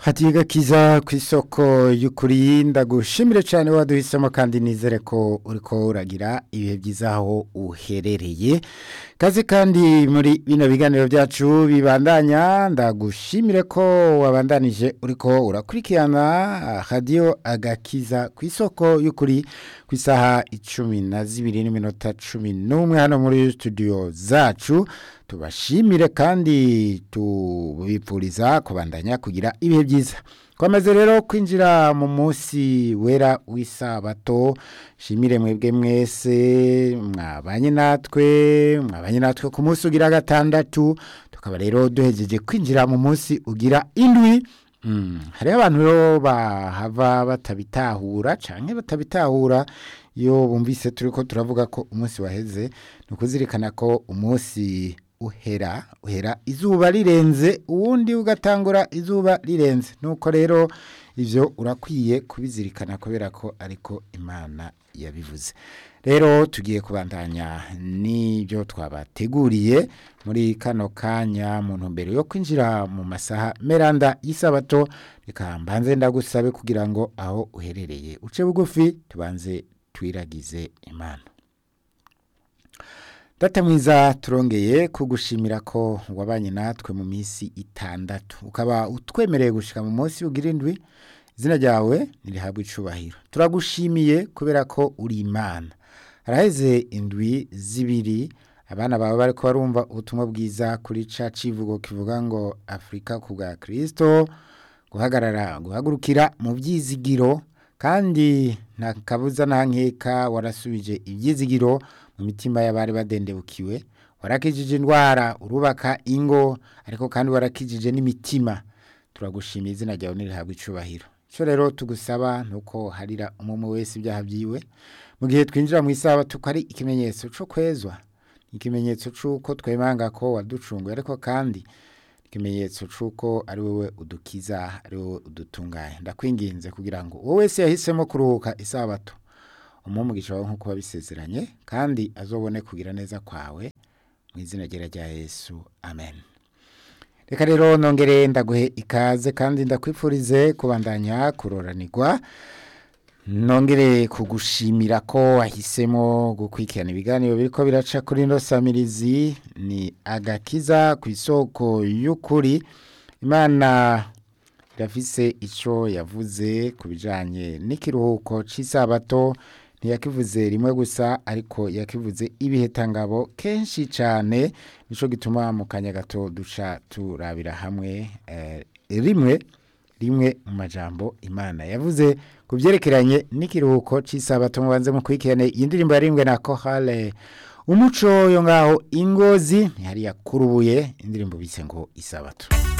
hatiga kiza ku isoko y'ukuri ndagushimire cyane waduhisemo kandi nizere ko uriko uragira ibihe byiza aho uherereye kazi kandi muri bino biganiro byacu bibandanya ndagushimire ko wabandanije uriko urakurikirana radiyo agakiza ku isoko y'ukuri ku isaha icumi na zibiri n'iminota cumi n'umwe hano muri studio zacu tubashimire kandi tubipfuriza kubandanya kugira ibihe byiza twamaze rero kwinjira mu munsi wera w'isabato shimire mwebwe mwese mwabanye natwe mwabanye natwe ku munsi ugira gatandatu tukaba rero duhejeje kwinjira mu munsi ugira indwi hariho abantu rero bahava batabitahura cyangwa batabitahura iyo bumvise turi ko turavuga ko umunsi waheze ni ukuzirikana ko umunsi uhera uhera izuba rirenze uwundi ugatangura izuba rirenze nuko rero ibyo urakwiye kubizirikana kubera ko ariko imana yabivuze rero tugiye kubandanya n'ibyo twabateguriye muri kano kanya mu ntumbero yo kwinjira mu masaha meranda y'isabato reka mbanze ndagusabe kugira ngo aho uherereye uce bugufi tubanze twiragize imana data mwiza turongeye kugushimira ko wabanye natwe mu minsi itandatu ukaba utwemereye gushyira mu munsi ugira indwi izina ryawe ntirihabwe icubahiro turagushimiye kubera ko uri imana haraheze indwi zibiri abana bawe bari ko barumva ubutumwa bwiza kuri ca civugo kivuga ngo afurika ku bwa kirisito guhagarara guhagurukira mu byizigiro kandi nta kabuza nta nkeka warasubije ibyizigiro mu mitima y'abari badendebukiwe warakijije indwara urubaka ingo ariko kandi warakijije n'imitima turagushimiye izina ryawe ntirihabwe icubahiro icyo rero tugusaba ni uko harira umwe wese ibyaha byiwe mu gihe twinjira mu isaha tukari ikimenyetso cyo kwezwa ikimenyetso cy'uko twemanga ko waducunguye ariko kandi ikimenyetso cy'uko ari wowe udukiza ari wowe udutunganya ndakwinginze kugira ngo uwo wese yahisemo kuruhuka isabato umugisha wawe nk'uko wabisezeranye kandi azobone kugira neza kwawe mu izina rya Yesu amen reka rero nongere ndaguhe ikaze kandi ndakwifurize kubandanya kuroranirwa nongere kugushimira ko wahisemo gukurikirana ibiganiro biri ko biraca kuri ino samirizi ni agakiza ku isoko y'ukuri imana irafise icyo yavuze ku bijyanye n'ikiruhuko cy'isabato ntiyakivuze rimwe gusa ariko yakivuze ibihitangabo kenshi cyane nicyo gituma mu kanya gato duca turabira hamwe rimwe rimwe mu majambo imana yavuze ku byerekeranye n'ikiruhuko cy'isabato mubanze mukurikirane iyi ndirimbo yarimbwe na kohale umuco yo ngaho ingozi ntihari yakurubuye indirimbo bise ngo isabato